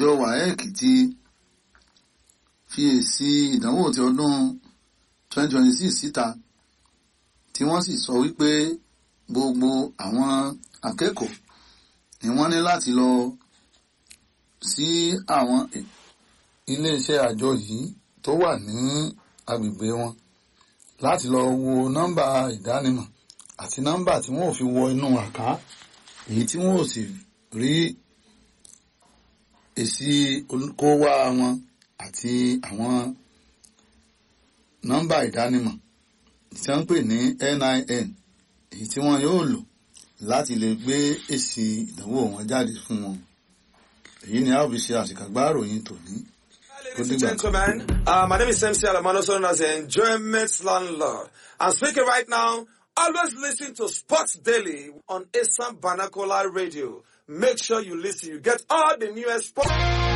àjọ waec ti fi èsì ìdánwò ti ọdún 2026 síta tí wọ́n sì sọ wípé gbogbo àwọn akẹ́kọ̀ọ́ ni wọ́n ní láti lọ sí àwọn iléeṣẹ́ àjọ yìí tó wà ní agbègbè wọn láti lọ wo nọ́mbà ìdánimọ̀ àti nọ́mbà tí wọ́n ò fi wọ inú àká èyí tí wọ́n ò sì rí èsì olùkówá wọn àti àwọn nọ́mbà ìdánimọ̀ tí wọ́n ń pè ní NIN èyí tí wọ́n yóò lò láti lè gbé èsì ìdánwò wọn jáde fún wọn èyí ni a ó fi ṣe àṣìkàgbá ìròyìn tòní. Ladies and gentlemen, uh, my name is MC Alamano, also known as the Enjoyment Landlord. I'm speaking right now. Always listen to Sports Daily on Assam Banakola Radio. Make sure you listen. You get all the newest sports.